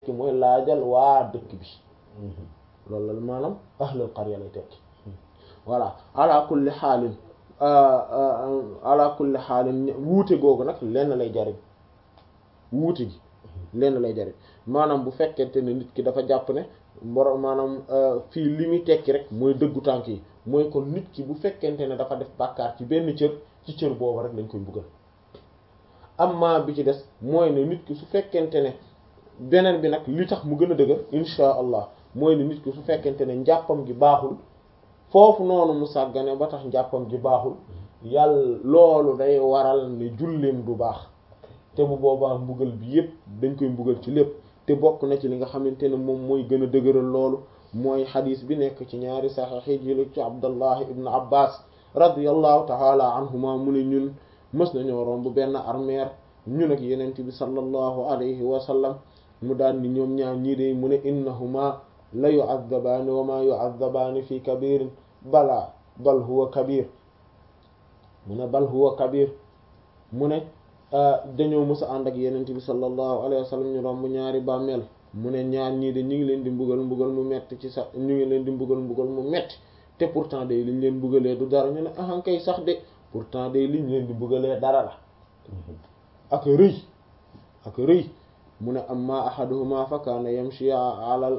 tekki mooy laajal waa dëkk bi loolu la maanaam ahlul qarya lay tekki voilà ala kulli xaalin ala kulli xaalin wuute googu nag lenn lay jariñ wuute gi lenn lay jariñ maanaam bu fekkente ne nit ki dafa jàpp ne borom maanaam fii li muy tekki rek mooy dëggu tànk yi mooy kon nit ki bu fekkente ne dafa def bàkkaar ci benn cër ci cër boobu rek lañ koy buggal amma bi ci des mooy ne nit ki su fekkente ne beneen bi nag li tax mu gën a dëgër insha allah mooy ne nit ki su fekkente ne njàppam gi baaxul foofu noonu mu sàggane ba tax njàppam gi baaxul yàlla loolu day waral ne julleem du baax te bu boobaa mbugal bi yépp dañ koy mbugal ci lépp te bokk na ci li nga xamante ne moom mooy gën a dëgëral loolu mooy xadis bi nekk ci ñaari saxiix yi jële ci abdallah ibn abbas radiyallahu taala anhuma mu ne ñun mës nañoo romb benn armeer ñun ak yenent bi sallallahu alayhi wa sallam mu daan ni ñoom ñaar ñii de mu ne innahuma la yu'adzabaani wa ma yu'adzabaani fi kabirin bala bal huwa kabir mu ne bal huwa kabir mu ne dañoo mës a ànd ak yenent bi sallallahu alayhi wa sallam ñu romb ñaari bàmmeel mu ne ñaar ñii de ñu ngi leen di mbugal mbugal mu metti ci sax ñu ngi leen di mbugal mbugal mu metti te pourtant day liñ leen mbugalee du dara ñu ne ahan kay sax de pourtant day liñ leen di mbugalee dara la ak rëy ak rëy mu ne amma ahaduhuma fa kaana yamshi alal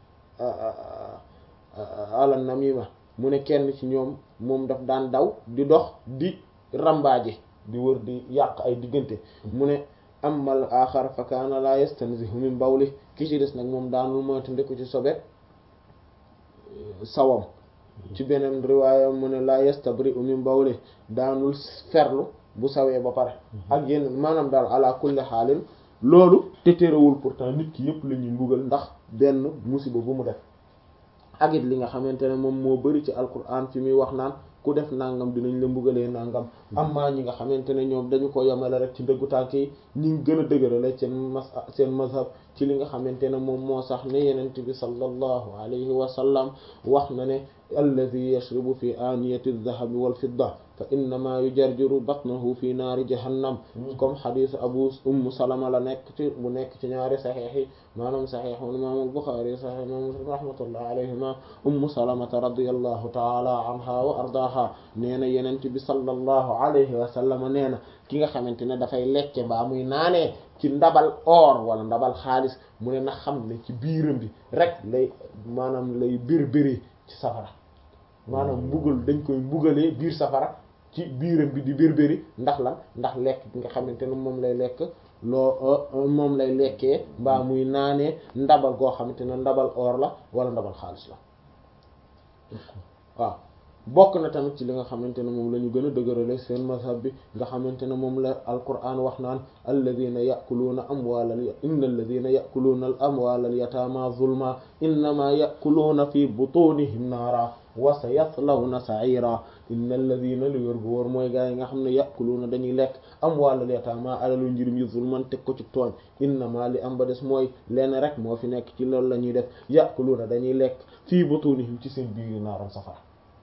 alal namima mu ne kenn ci ñoom moom daf daan daw di dox di rambaaje di wër di yàq ay diggante mu ne amal axar fa kaana la yastanzihu min bawli ki ci des nag moom daanul moytu ndeku ci sobe sawam ci beneen riwaaya mu ne la yastabri'u min bawli daanul ferlu bu sawee ba pare ak yenn maanaam daal ala kulli xaalin loolu te terewul pourtant nit ki yëpp la ñuy mbugal ndax benn musiba bu mu def ak it li nga xamante ne moom moo bari ci alquran fi muy wax naan ku def nangam dinañ la mbugalee nangam amma ñi nga xamante ne ñoom dañu ko yemale rek ci ndëggu tànk yi ñi ngi gën a dëgërale seen mas seen mazhab ci li nga xamante ne moom moo sax ne yenent bi sallallahu alayhi wa sallam wax na ne alladi yashrabu fi aniyati aldahabi walfidda fa innama yujarjiru batnahu fi naari jahannam comme xadisu abu umm salama la nekk ci bu nekk ci ñaari saxiix yi maanaam saxiix imam al-Bukhari saxiix imam Muslim rahmatullah alayhima umm salamata radiyallahu taala anha wa ardaha nee na yenent bi sallallahu alayhi wa sallam nee na ki nga xamante ne dafay lekke mbaa muy naanee ci ndabal or wala ndabal xaalis mu ne na xam ne ci biiram bi rek lay maanaam lay bir biri ci safara maanaam mbugal dañ koy mbugalee biir safara ci biiram bi di birbiri ndax lan ndax lekk bi nga xamante ne moom lay lekk loo moom lay lekkee mbaa muy naanee ndabal goo xamante ne ndabal or la wala ndabal xaalis la waaw bokk na tamit ci li nga xamante ne moom la ñu gën a dëgërale seen mazhab bi nga xamante ne moom la alquran wax naan alladina yakuluuna amwaalal inna alladina yakuluuna al amwaal al yataama zulma innama yakuluuna fi butunihim naara wa sa yaslawna sa'ira inna alladina lu yor bu wóor mooy gaa yi nga xam ne yakuluuna dañuy lekk amwaalal yataama alalu njirim yi zulman teg ko ci tooñ innama li am ba des mooy lenn rek moo fi nekk ci loolu la ñuy def yakuluuna dañuy lekk fii butunihim ci seen biir naaram safara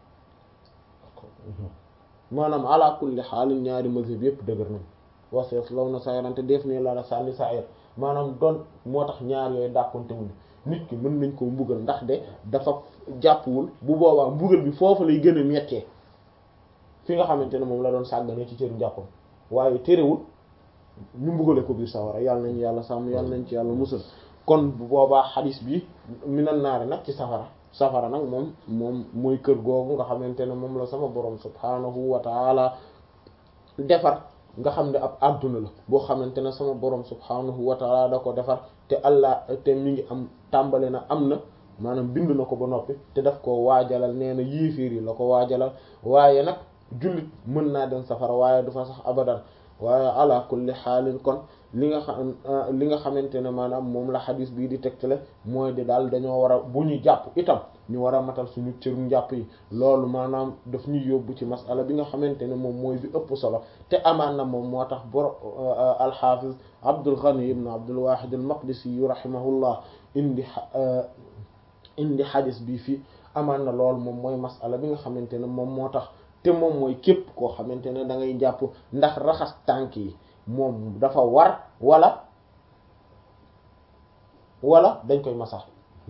maanaam ala kulli xaalin ñaari mazhab yëpp dëgër nañ wasees law na sayrante def ne la la sànni sayr maanaam doon moo tax ñaar yooyu dàkkonte wuñu nit ki mën nañ koo mbugal ndax de dafa jàppwul bu boobaa mbugal bi foofu lay gën a mettee fi nga xamante ne moom la doon sàggane ci cëru njàppam waaye terewul ñu mbugale ko biir sawara yàlla nañ yàlla sàmm yàlla nañ ci yàlla musal kon bu boobaa xadis bi minan naari nag ci safara safara nag moom moom mooy kër googu nga xamante ne moom la sama borom subhaanahu wa taala defar nga xam ne ab adduna la boo xamante ne sama borom subhaanahu wa taala da ko defar te allah te mi ngi am tàmbale na am na maanaam bind na ko ba noppi te daf ko waajalal nee na yiifiir yi la ko waajalal waaye nag jullit mën naa dem safara waaye du fa sax abadan waaye ala kulli xaalin kon li nga xam li nga xamante ne maanaam moom la xadis bii di tegtale mooy di daal dañoo war a bu ñu jàpp itam ñu war a matal suñu cëru njàpp yi loolu maanaam daf ñuy yóbbu ci masala bi nga xamante ne moom mooy bi ëpp solo te amaan na moom moo tax boro alxafiz Abdul Ghani ibn Abdul Wahid al Maqdisi yu rahimahullah indi indi xadis bii fii amaan na loolu moom mooy masala bi nga xamante ne moom moo tax te moom mooy képp koo xamante ne da ngay jàpp ndax raxas tànk yi moom dafa war wala wala dañ koy masax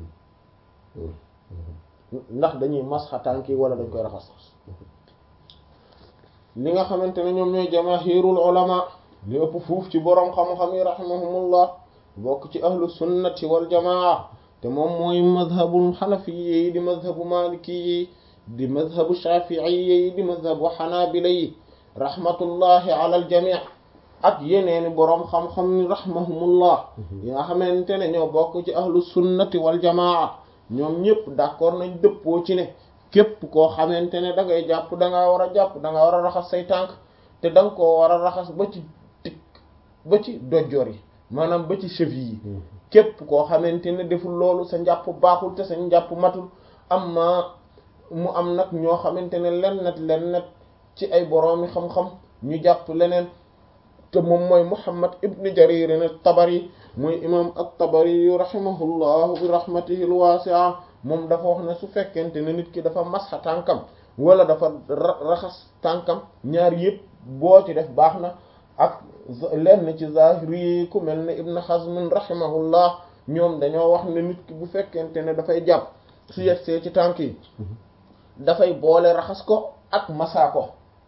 ndax dañuy masxa tànk yi wala dañ koy raxas li nga xamante ne ñoom ñooy jamaahirul ulama li ëpp fuuf ci boroom xam-xam yi rahimahumullah bokk ci ahlu sunnati wal jamaa te moom mooy madhabul xanafi yi di madhabu maliki yi di madhabu shafii yi di madhabu xanaabila yi rahmatullahi ala al jamii ak yeneeni boroom xam-xam ni rahimahumullah yi nga xamante ne ñoo bokk ci ahlu sunnati wal jamaa ñoom ñëpp d'accord nañ dëppoo ci ne képp koo xamante ne da ngay jàpp da ngaa war a jàpp da nga war a raxas say tànk te da nga koo war a raxas ba ci tikk ba ci dojjoor yi maanaam ba ci cheville yi képp koo xamante ne deful loolu sa njàpp baaxul te sa njàpp matul am ma mu am nag ñoo xamante ne lennet lennet ci ay boroomi xam-xam ñu jàpp leneen te moom mooy Muhammad ibn Jarir at-Tabari muy imam at-Tabari rahimahullahu bi rahmatihi al-wasi'a moom dafa wax ne su fekkente ne nit ki dafa masxa tànkam wala dafa raxas tànkam ñaar yëpp boo ci def baax na ak lenn ci zahiri ku mel ne Ibn Hazm rahimahullah ñoom dañoo wax ne nit ki bu fekkente ne dafay jàpp su yegsee ci tànk yi dafay boole raxas ko ak masa ko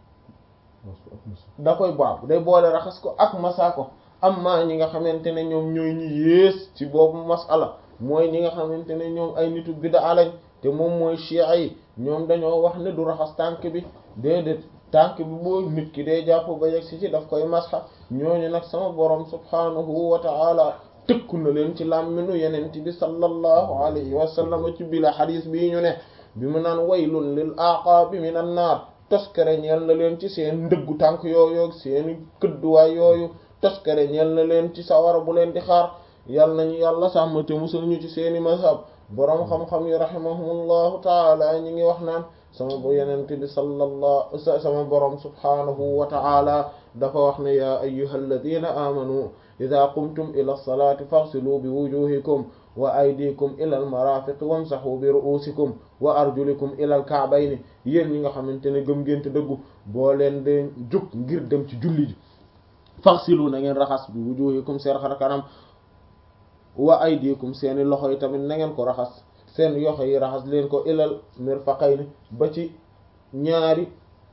da koy baabu day boole raxas ko ak masa ko amma ñi nga xamante ne ñoom ñooy ñi yées ci boobu masala mooy ñi nga xamante ne ñoom ay nitu bid'a lañ te moom mooy chiites yi ñoom dañoo wax ne du raxas tànk bi déedéet tànk bi boo nit ki day jàpp ba yegg si ci daf koy masxa ñooñu nag sama borom subhanahu wa ta'ala tëkku na leen ci làmminu yenent bi sallallahu alayhi wa sallam ci bila xadis bii ñu ne bi mu naan waylun lil aqaabi minan naar toskare ñeel na leen ci seen ndëggu tànk yooyu seeni këdduwaay yooyu toskare ñeel na leen ci sawara bu leen di xaar yal nañu yàlla sàmm te musal ñu ci seeni mazhab boroom xam-xam yi rahimahumullahu taala ñi ngi wax naan sama bu yenent bi sallallahu sama boroom subhanahu wa taala dafa wax ne ya ayyuha alladina amanu ida qumtum ila lsalati faghsilu bi wujuhikum wa aydikum ila almarafiq wamsahu bi ru'usikum wa arjulikum ila alka'bayni yéen ñi nga xamante ne gëm ngeen te dëggu boo leen de jug ngir dem ci julli ji faghsilu na ngeen raxas bi wujuhikum seen xar kanam wa aydikum seeni loxo yi tamit na ngeen ko raxas seen yoxo yi raxas leen ko ilal mirfaqayni ba ci ñaari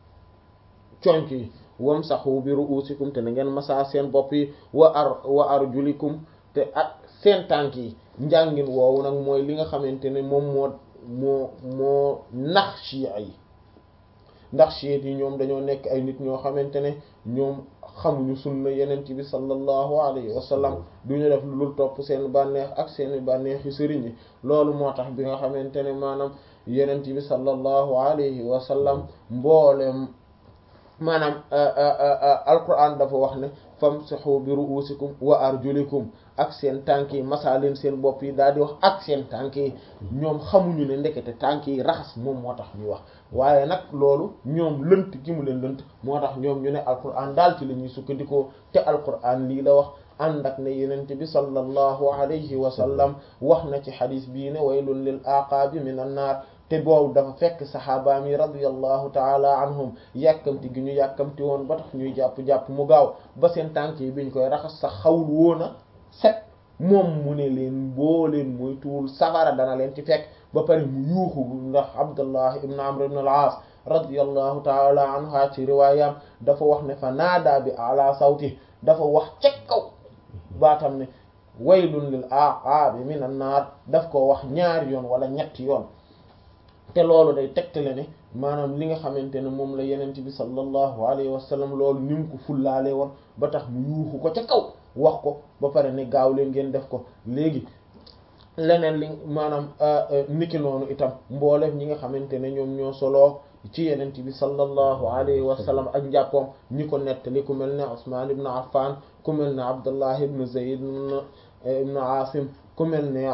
conc yi wamsahu bi ru'usikum te na ngeen masaa seen bopp yi wa ar wa arjulikum te ak seen tànk yi njàngin woowu nag mooy li nga xamante ne moom moo moo moo nax chia yi ndax chiites yi ñoom dañoo nekk ay nit ñoo xamante ne ñoom xamuñu sunna yenent bi sallallahu alayhi wa sallam duñu def lu dul topp seen bànneex ak seeni bànneex yu sëriñ yi loolu moo tax bi nga xamante ne maanaam yenent bi sallallahu alayhi wa sallam mboolem maanaam alquran dafa wax ne famsahu bi ru'usikum wa arjulikum ak seen tànk yi masaaleen seen bopp yi daal di wax ak seen tànk yi ñoom xamuñu ne ndekete tànk yi raxas moom moo tax ñuy wax waaye nag loolu ñoom lënt gi mu leen lënt moo tax ñoom ñu ne alquran daal ci la ñuy sukkandikoo te alquran lii la wax ànd ak ne yenent bi sallallahu alayhi wa sallam wax na ci xadis bii ne waylun lil aqaabi min an naar te boobu dafa fekk saxaabaam yi radiyallahu taala anhum yàkkamti gi ñu yàkkamti woon ba tax ñuy jàpp-jàpp mu gaaw ba seen tànk yi biñ koy raxas sax xawul woona set moom mu ne leen boo leen mooy tuul safara dana leen ci fekk ba pare mu yuuxu ndax abdullah ibn amr ibn al-aas radiyallahu taala anha ci riwaayam dafa wax ne fa naadaa bi ala sawti dafa wax ca kaw baatam ne waylun lil aqaabi min an naar daf ko wax ñaari yoon wala ñetti yoon te loolu day tegtale ne maanaam li nga xamante ne moom la yenent bi sallallahu alayhi wa sallam loolu ni mu ko fullaale woon ba tax mu yuuxu ko ca kaw wax ko ba pare ne gaaw leen ngeen def ko léegi leneen li maanaam niki noonu itam mboolem ñi nga xamante ne ñoom ñoo soloo ci yenent bi sallallahu alayhi wa sallam ak njàppoom ñi ko nettali ku mel ne Usmaan ibn Affan ku mel ne Abdullah ibn Zayd ibn Asim ku mel ne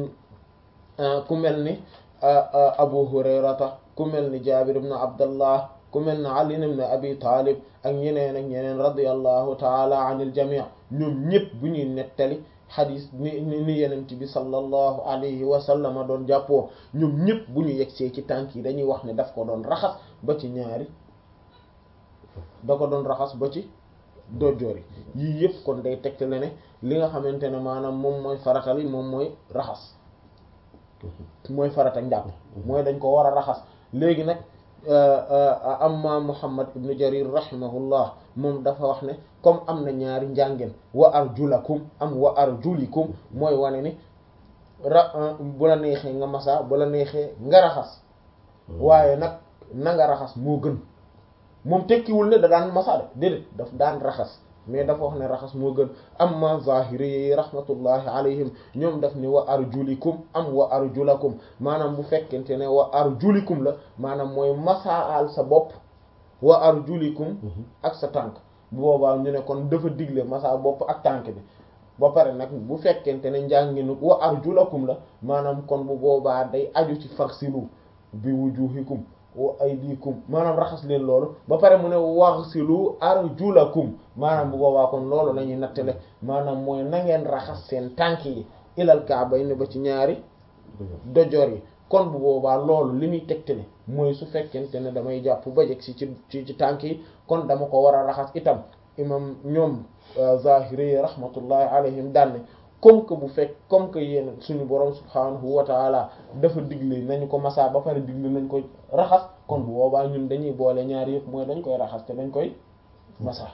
ku mel ni abu hurayrata ku mel ni jabir ibn abdallah ku mel ni ali ibn abi talib ak ñeneen ak ñeneen radiyallahu taala anil jami' ñoom ñëpp bu ñuy nettali xadis ni ni yenent bi sallallahu alayhi wa sallama doon jàppoo ñoom ñëpp bu ñu yegsee ci tànk yi dañuy wax ne daf ko doon raxas ba ci ñaari da ko doon raxas ba ci dojjoor yi yii yëpp kon day tegte le ne li nga xamante ne maanaam moom mooy faratal yi moom mooy raxas mooy farata njàpp mooy dañ ko war a raxas léegi nag amma Muhammad ibn Jarir rahimahullah moom dafa wax ne comme am na ñaari njàngeen wa arjulakum am wa arjulikum mooy wane ni ra bu la neexee nga masa bu la neexee nga raxas waaye nag na nga raxas moo gën moom tekkiwul ne da daan masa de déedéet daf daan raxas mais dafa wax ne raxas moo gën amma zahiri yi rahmatullahi alayhim ñoom daf ne wa arjulikum am wa arjulakum maanaam bu fekkente ne wa arjulikum la maanaam mooy masaal sa bopp wa arjulikum ak sa tànk bu boobaa ñu ne kon dafa digle masa bopp ak tànk bi ba pare nag bu fekkente ne njànginu wa arjulakum la maanaam kon bu boobaa day aju ci faghsilu bi wujuhikum wa aydikum maanaam raxas leen loolu ba pare mu ne waghsilu arjulakum maanaam bu boobaa kon loolu la ñuy nattale maanaam mooy na ngeen raxas seen tànk yi ilal ka'bayni ba ci ñaari dojoor yi kon bu boobaa loolu li muy tegtale mooy su fekkente ne damay jàpp ba jeg si ci ci ci tànk yi kon dama ko war a raxas itam imam ñoom zahiri yi rahmatullahi alayhim daanne comme que bu fekk comme que yéen suñu borom subhanahu wa taala dafa digle nañu ko masa ba pare digle nañ ko raxas kon bu boobaa ñun dañuy boole ñaari yëpp mooy dañ koy raxas te dañ koy masa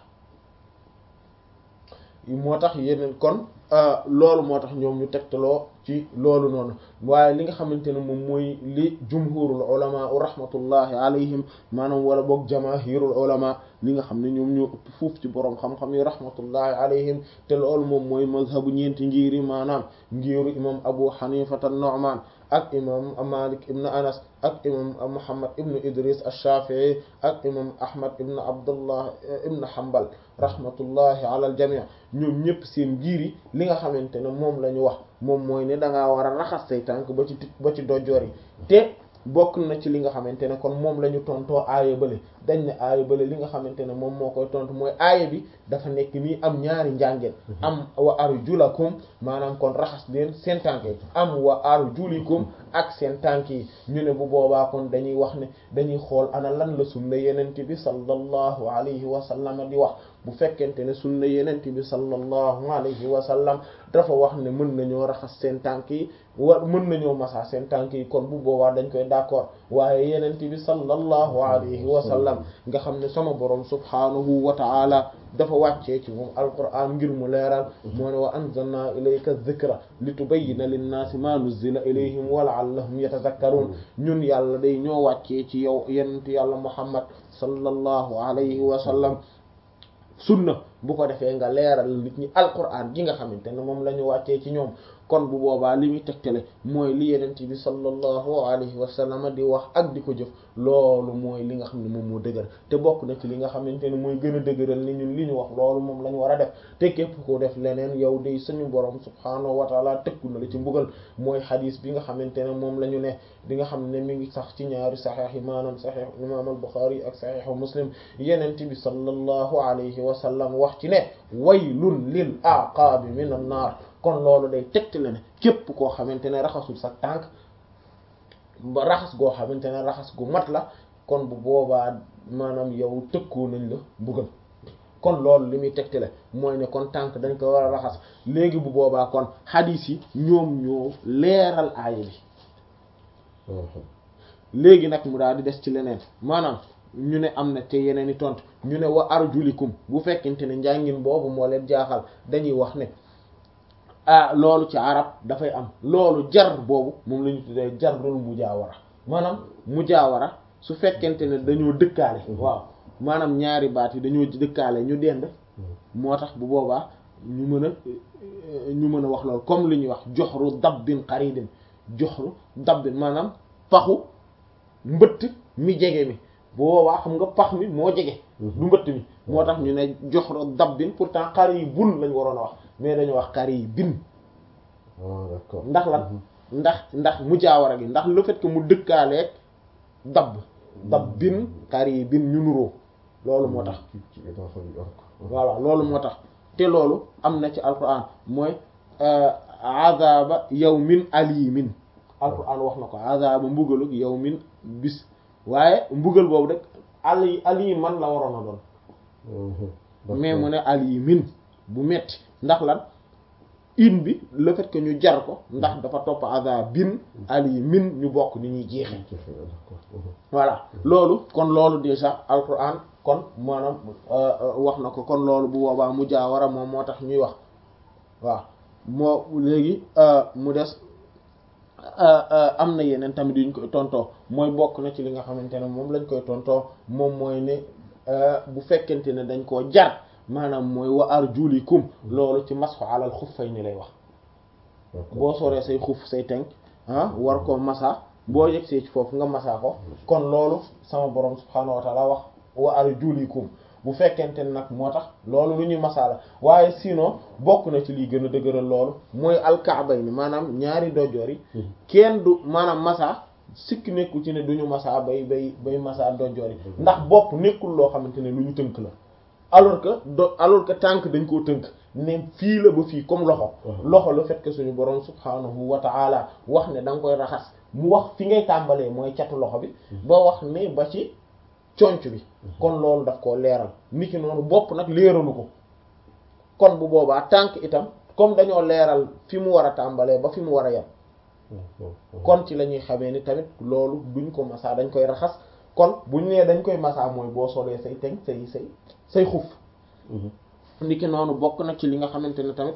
moo tax yeneen kon loolu moo tax ñoom ñu tegtaloo ci loolu noonu waaye li nga xamante ne moom mooy li jumhurul ulama rahmatullahi alayhim maanaam wala boog jamaahirul ulama li nga xam ne ñoom ñoo ëpp fuuf ci borom xam-xam yi rahmatullahi alayhim te loolu moom mooy mazhabu ñeenti ngiri maanaam ngiru imam abu hanifata an-nu'man ak imam malik ibn anas ak imam muhammad ibn idris ash-shafi'i ak imam ahmad ibn abdullah ibn hanbal rahmatullahi ala al-jami' ñoom ñëpp seen ngiri li nga xamante ne moom la ñu wax moom mooy ne da ngaa war a raxas say tànk ba ci ba ci dojoor yi te bokk na ci li nga xamante ne kon moom la ñu tontoo aaya bale dañ ne aaya bale li nga xamante ne moom moo koy tontu mooy aaya bi dafa nekk nii am ñaari njàngeen am wa arjulakum maanaam kon raxas leen seen tànk yi am wa arjulikum ak seen tànk yi ñu ne bu boobaa kon dañuy wax ne dañuy xool ana lan la sunna yenente bi sallallahu alayhi wa sallam di wax bu fekkente ne sunna yenente bi sallallahu alayhi wa sallam dafa wax ne mën nañoo raxas seen tànk yi wa mën nañoo masa seen tànk yi kon bu boobaa dañ koy d'accord waaye yenente bi sallallahu alayhi wa sallam nga xam ne sama borom subhanahu wa ta'ala dafa wàccee ci moom alquran ngir mu leeral moo ne wa anzalna ilayka dhikra litubayyina linnaasi ma nuzzila ilayhim wa la'allahum yatadhakkarun ñun yàlla day ñoo wàccee ci yow yenent yàlla muhammad sallallahu alayhi wa sallam sunna bu ko defee nga leeral nit ñi alquran gi nga xamante ne moom la ñu wàccee ci ñoom kon bu boobaa li muy tegtale mooy li yenent bi sallallahu alayhi wa sallam di wax ak di ko jëf loolu mooy li nga xam ne moom moo dëgër te bokk na ci li nga xamante ne mooy gën a dëgëral ni ñun li ñu wax loolu moom la ñu war a def te képp ko def leneen yow day suñu borom subhaanahu wa taala tëkku na la ci mbugal mooy xadis bi nga xamante ne moom la ñu ne bi nga xam ne mi ngi sax ci ñaari saxeex yi maanaam saxeex imam al Buxaari ak saxeexu Muslim yenent bi sallallahu alayhi wa sallam wax ci ne waylun lil aqaabi min an naar kon loolu day tegtale ne képp koo xamante ne raxasul sa tànk ba raxas goo xamante ne raxas gu mat la kon bu boobaa maanaam yow tëkkoo nañ la mbugal kon loolu li muy tegtale mooy ne kon tànk dañ ko war a raxas léegi bu boobaa kon xadiis yi ñoom ñoo leeral aaya bi léegi nag mu daal di des ci leneen maanaam ñu ne am na te yeneen i tontu ñu ne wa arjulikum bu fekkente ne njàngin boobu moo leen jaaxal dañuy wax ne ah loolu ci arab dafay am loolu jar boobu moom la ñu tuddee jarul mujaawara maanaam mujaawara su fekkente ne dañoo dëkkaale waaw maanaam ñaari baat yi dañoo dëkkaale ñu dend moo tax bu boobaa ñu mën a ñu mën a wax loolu comme li ñuy wax joxru dabbin qaridin joxru dabbin maanaam paxu mbëtt mi jege mi bu boobaa xam nga pax mi moo jege du mbëtt mi moo tax ñu ne joxru dabbin pourtant qaribun lañ waroon a wax mais dañu wax qaribin ndax lan ndax ndax mujaawara gi ndax le fait que mu dëkkaaleeg dabb dabbin qaribin ñu nuroo loolu moo tax voilà loolu moo tax te loolu am na ci alquran mooy azaba yawmin alimin alquran wax na ko azaba mbugalug yawmin bis waaye mbugal boobu rek ali aliman la waroon a doon mais mu ne alimin bu metti ndax lan in bi le fait que ñu jar ko ndax dafa topp azabin alimin ñu bokk ni ñuy jeexe voilà loolu kon loolu déjà alquran kon maanaam wax na ko kon loolu bu boobaa mu jaawara moom moo tax ñuy wax waaw moo léegi mu des am na yeneen tamit yuñ koy tontoo mooy bokk na ci li nga xamante ne moom lañ koy tontoo moom mooy ne bu fekkente ne dañ koo jar maanaam mooy wa arjulikum loolu ci masxu alal xuffay ni lay wax boo soree say xuf say tenk ah war koo masa boo yegsee ci foofu nga masa ko kon loolu sama borom subhaanahu wa taala wax wa arjulikum bu fekkente ne nag moo tax loolu lu ñuy masa la waaye sinon bokk na ci liy gën a dëgëral loolu mooy alkaabay ni maanaam ñaari dojoor yi kenn du maanaam masa sikk nekkul ci ne duñu masa bay bay bay masa dojoor yi ndax bopp nekkul loo xamante ne lu ñu tënk la alors que do alors que tànk dañ koo tënk ne fii la ba fii comme loxo loxo le fait que suñu borom subhanahu wa ta'ala wax ne da nga koy raxas mu wax fi ngay tàmbalee mooy catu loxo bi ba wax ne ba ci conc bi kon loolu daf koo leeral niki noonu bopp nag leeralu ko kon bu boobaa tànk itam comme dañoo leeral fi mu war a tàmbalee ba fi mu war a yem kon ci la ñuy xamee ni tamit loolu duñ ko masaa dañ koy raxas kon buñ nee dañ koy masaa mooy boo solee say teg say say say xuf niki noonu bokk na ci li nga xamante ne tamit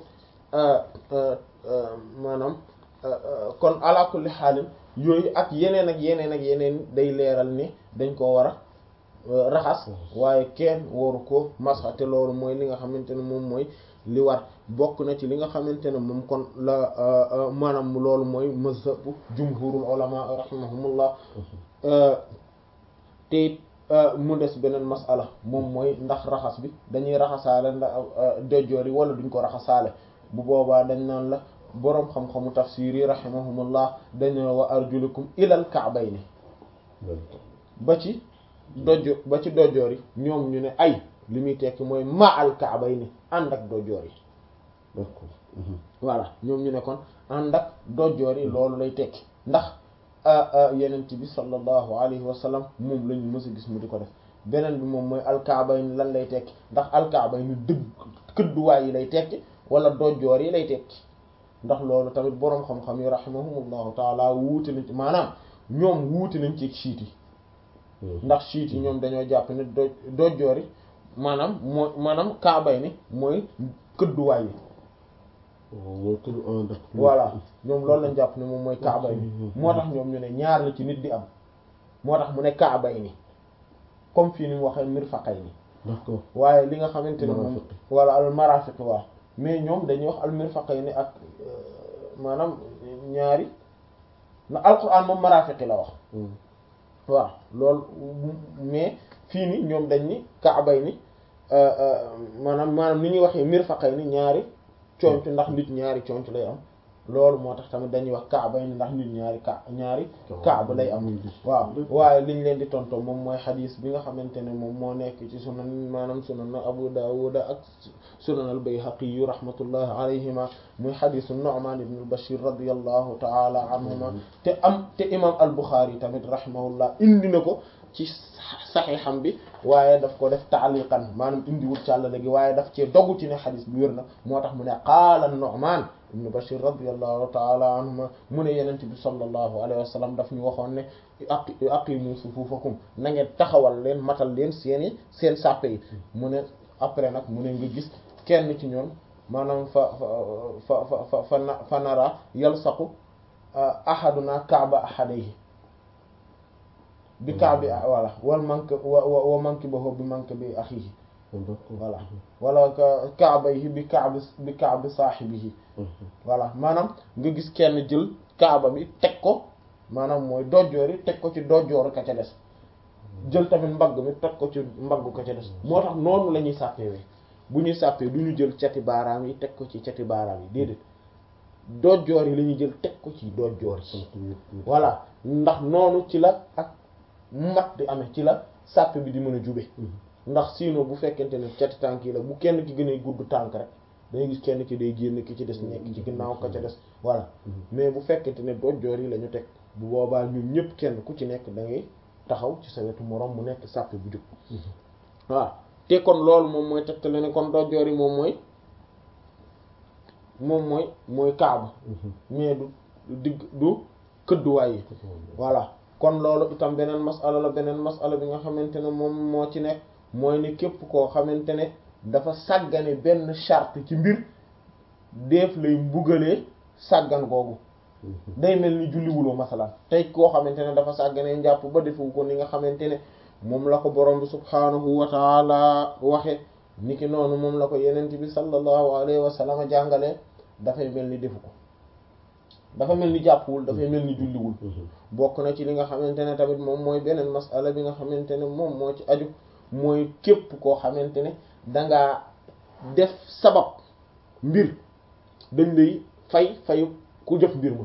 maanaam kon ala kulli xaalin yooyu ak yeneen ak yeneen ak yeneen day leeral ni dañ koo war a raxas waaye kenn waru ko masa te loolu mooy li nga xamante ne moom mooy li war bokk na ci li nga xamante ne moom kon la maanaam loolu mooy mazhabu jumhurul ulama rahimahumullah te mu des beneen masala moom mooy ndax raxas bi dañuy raxasaale ndax dojoor yi wala duñ ko raxasaale bu boobaa dañ naan la boroom xam-xamu tafsir yi rahimahumullah dañoo wa arjulukum ilal ka'bayni ba ci dojo ba ci dojoor yi ñoom ñu ne ay li muy tekki mooy ma al ka'bayni ànd ak dojoor yi voilà ñoom ñu ne kon ànd ak dojoor yi loolu lay tekki ndax yenent bi sallallahu alayhi wa sallam moom lañu mës a gis mu di ko def beneen bi moom mooy alkaabayni lan lay tekki ndax alkaabayni dëgg këdduwaay yi lay tekki wala dojoor yi lay tekki ndax loolu tamit boroom xam-xam yi rahimahumullahu taala wuute nañ ci maanaam ñoom wuute nañ ci siit yi ndax siit yi ñoom dañoo jàpp ne doj dojoor yi maanaam moo maanaam kaabay ni mooy këdduwaay yi voilà ñoom loolu lañ jàpp ne moom mooy kaabay ni moo tax ñoom ñu ne ñaar la ci nit di am moo tax mu ne kaabay ni comme fii ni mu waxee mirfaqay ni d'accord waaye li nga xamante ne moom wala al marafiq waaw mais ñoom dañuy wax al mirfaqay ni ak maanaam ñaari na alquran moom marafiqi la wax waaw loolu mais fii ni ñoom dañ ni kaabay ni maanaam maanaam ni ñuy waxee mirfaqay ni ñaari conc ndax nit ñaari conc lay am loolu moo tax tamit dañuy wax kaaba yi ndax nit ñaari ka ñaari kaaba lay am waaw waaye liñ leen di tonto moom mooy xadiis bi nga xamante ne moom moo nekk ci sunan maanaam sunan Abu Dawud ak sunan al-Bayhaqi yu rahmatullahi alayhima muy xadiisu Nu'man ibn al-Bashir radiyallahu ta'ala anhuma te am te imam al-Bukhari tamit rahimahullah indi na ko ci saxiixam bi waaye daf ko def taaliqan maanaam indiwul càllale gi waaye daf cee dogu ci ne xadis bi wér na moo tax mu ne qaala Nu'man ibn Bashir radiyallahu ta'ala anhuma mu ne yenent bi sallallahu alayhi wa sallam daf ñu waxoon ne aqimu sufufakum na ngeen taxawal leen matal leen seeni seen sàppe yi mu ne après nag mu ne nga gis kenn ci ñoom maanaam fa fa fa fa fa fa nara yalsaqu ahaduna kaaba ahadayhi bi kaabi voilà wal mank wa wa mankibahu bi mankibi akhihi voilà wala kaabayhi bi kaabi bi kaabi saahibihi voilà maanaam nga gis kenn jël kaaba bi teg ko maanaam mooy dojjoor yi teg ko ci dojjoor ka ca des jël tamit mbagg mi teg ko ci mbagg ka ca des moo tax noonu la ñuy sàppewee bu ñuy sàppee du ñu jël cati baaraam yi teg ko ci cati baaraam yi déedéet dojjoor yi la ñuy jël teg ko ci dojjoor yi voilà ndax noonu ci la ak mat di amee ci la sàpp bi di mën a jube ndax sinon bu fekkente ne cati tànk yi la bu kenn ki gën a gudd tànk rek dangay gis kenn ki day génn ki ci des nekk ci ginnaaw ka ca des voilà mais bu fekkente ne dojjoor yi la ñu teg bu boobaa ñun ñëpp kenn ku ci nekk da ngay taxaw ci sa wetu moroom mu nekk sàpp bu jub waaw te kon loolu moom mooy tegtale ne kon dojoor yi moom mooy moom mooy mooy kaaba mais du digg du këdduwaay yi voilà kon loolu itam beneen masala la beneen masala bi nga xamante ne moom moo ci nekk mooy ni képp koo xamante ne dafa sàggane benn charte ci mbir def lay mbugalee sàggan googu day mel ni julliwuloo masalan tey koo xamante ne dafa sàggane njàpp ba defu ko ni nga xamante ne moom la ko borom bi subhaanahu wa taala waxe niki noonu moom la ko yenent bi sallallahu alayhi wa sallam jàngalee dafay mel ni defu ko dafa mel ni jàppwul dafay mel ni julliwul bokk na ci li nga xamante ne tamit moom mooy beneen masala bi nga xamante ne moom moo ci aju mooy képp koo xamante ne dangaa def sabab mbir dañ lay fay fayu ku jëf mbir ma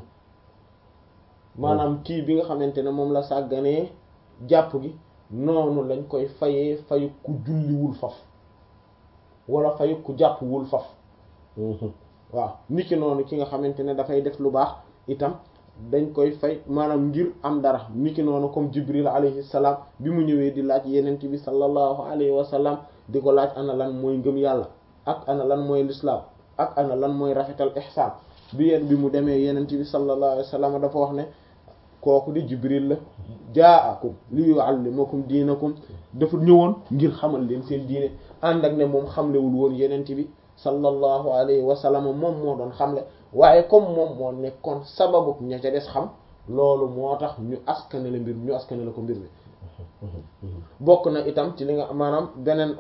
maanaam kii bi nga xamante ne moom la sàgganee jàpp gi noonu lañ koy fayee fayu ku julliwul faf wala fayu ku jàppwul faf waaw niki noonu ki nga xamante ne dafay def lu baax itam dañ koy fay maanaam ngir am dara niki noonu comme Jibril alayhi salaam bi mu ñëwee di laaj yenent bi sallallahu alayhi wa sallam di ko laaj ana lan mooy ngëm yàlla ak ana lan mooy lislaam ak ana lan mooy rafetal ihsaan bi yéen bi mu demee yenent bi sallallahu alayhi wa sallam dafa wax ne kooku di Jibril la jaakum li yuallimakum diinakum dafa ñëwoon ngir xamal leen seen diine ànd ak ne moom xamlewul woon yenent bi sallallahu alayhi wa sallam moom moo doon xamle waaye comme moom moo nekkoon sababu ña ca des xam loolu moo tax ñu askane la mbir ñu askane la ko mbir mi bokk na itam ci li nga maanaam beneen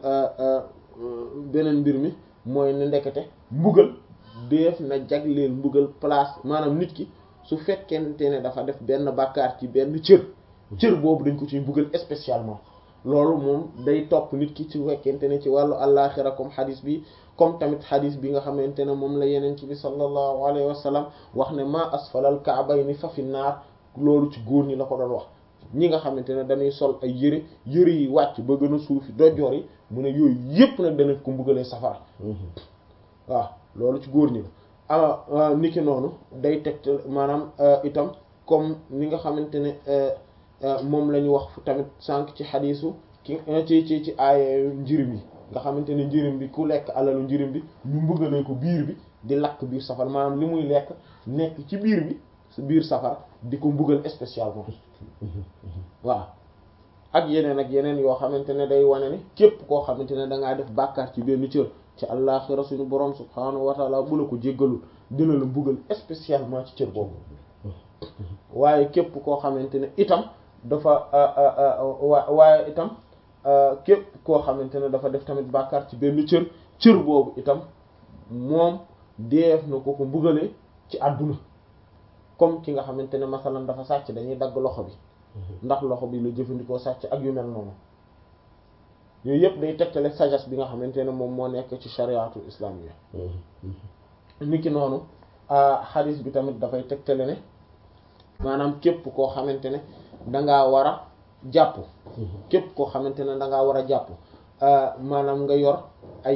beneen mbir mi mooy ne ndekete mbugal def na jagleel mbugal place maanaam nit ki su fekkente ne dafa def benn bàkkaar ci benn cër cër boobu dañ ko ciy mbugal spécialement loolu moom day topp nit ki su fekkente ne ci wàllu àllaaxira comme xadis bi comme tamit xadis bi nga xamante ne moom la yeneen ci bi sallallahu alayhi wa sallam wax ne ma asfalal ka'bayni fa fi naar loolu ci góor ñi la ko doon wax ñi nga xamante ne dañuy sol ay yëre yëre yi wàcc ba gën a suufi dojoor yi mu ne yooyu yépp nag dana ko mbugalee safara waaw loolu ci góor ñi la ah niki noonu day teg maanaam itam comme ni nga xamante ne moom la ñu wax tamit sànq ci xadiisu ki ci ci ci aaya njirim yi nga xamante ne njirim bi ku lekk alalu njirim bi ñu mbugalee ko biir bi di lakk biir safara maanaam li muy lekk nekk ci biir bi biir safara di ko mbugal spécialement waaw ak yeneen ak yeneen yoo xamante ne day wane ne képp koo xamante ne dangaa def bàkkaar ci benn cër ci àllaaxira suñu borom subhaanahu wa taala bu la ko jéggalul dina la mbugal spécialement ci cër boobu waaye képp koo xamante ne itam dafa wa waaye itam képp koo xamante ne dafa def tamit bàkkaar ci benn cër cër boobu itam moom def na ko ko mbugale ci àdduna comme ki nga xamante ne masalan dafa sàcc dañuy dagg loxo bi ndax loxo bi la jëfandikoo sàcc ak yu mel noonu yooyu yëpp day tegtale sagesse bi nga xamante ne moom moo nekk ci chariatu islamiyya niki noonu xadis bi tamit dafay tegtale ne maanaam képp koo xamante ne dangaa war a jàpp képp koo xamante ne dangaa war a jàpp maanaam nga yor